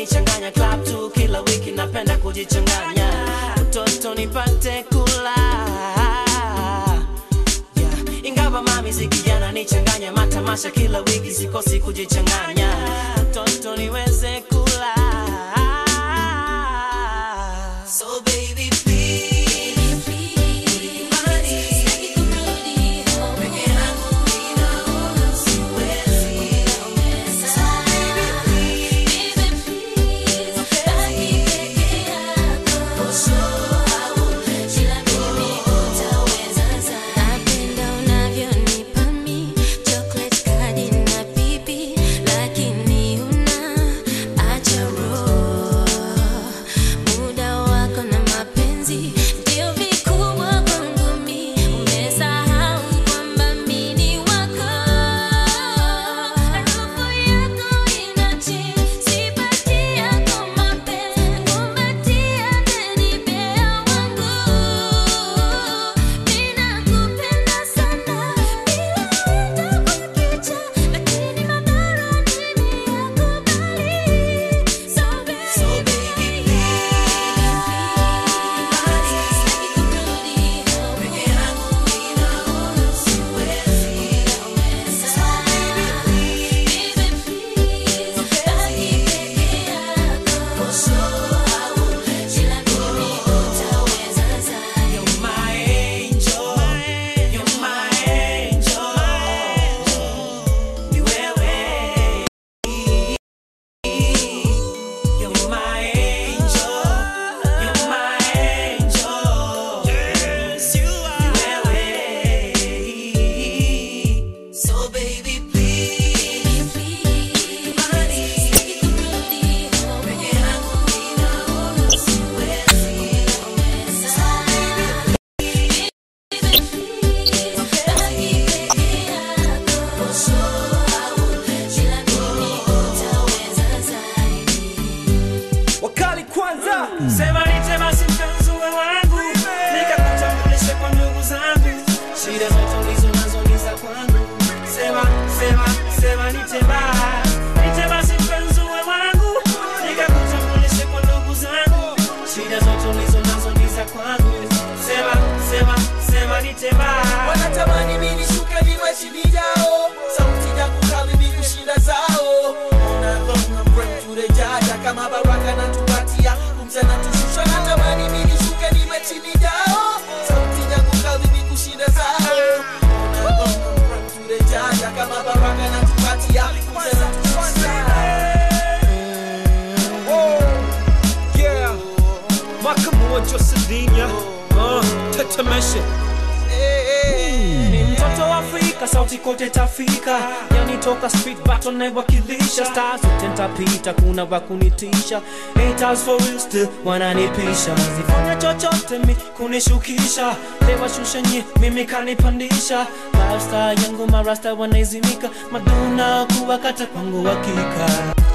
unanichanganya club tu kila wiki napenda kujichanganya utoto nipate kula yeah. ingawa mami zikijana nichanganya matamasha kila wiki sikosi kujichanganya utoto niweze kula so baby please Napenda unavyonipa mi chocolate kadi na pipi, lakini una acha roho. Muda wako na mapenzi ndio vikubwa kwangu mi, umesahau kwamba mi ni wako. Harufu yako inachi, sipati yako mapenzi, kumbatia teddy bear wangu. Ninakupenda sana bila hata kukicha, lakini madhara nimeyakubali. So baby, sitaki kurudi peke yangu, ninaona siwezi. Baby, please, baki peke yako. Ila mimi utaweza zaidi. You're my angel, you're my angel. Ni wewe. You're my angel, you're my angel. Yes, you are. Ni wewe. So baby, please, Sitaki kurudi peke yangu, ninaona siwezi. Baki peke yako. Ila mimi utaweza zaidi. wakali kwanza Sema nitema si mpenzi uwe wangu Nikakutambulishe kwa ndugu zangu Shida zote ulizo nazo ni za kwangu Sema, sema, sema nitema Nitema si mpenzi uwe wangu Nikakutambulishe kwa ndugu zangu Shida zote ulizo nazo ni za kwangu Sema, sema, sema nitema wanatamani mimi nishuke niwe chini yao sauti yangu kali ni kushinda zao unadhonga mrefu turejaja kama baraka na tupatia kumcha na tushusha natamani mimi nishuke niwe chini yao sauti yangu kali ni kushinda zao unadhonga mrefu turejaja kama baraka na tupatia kumcha na tushusha Oh, yeah. Mwaka mmoja Sardinia, uh, tetemeshe ni mtoto wa Afrika, sauti kote tafika, yani toka street battle naiwakilisha, stars zote ntapita, kuna wakunitisha, haters for real still wananipisha, zifanya chochote mi kunishukisha, lewashusha nye mimi kanipandisha, lifestyle yangu marasta wanaizimika, maduna kuwakata kwangu hakika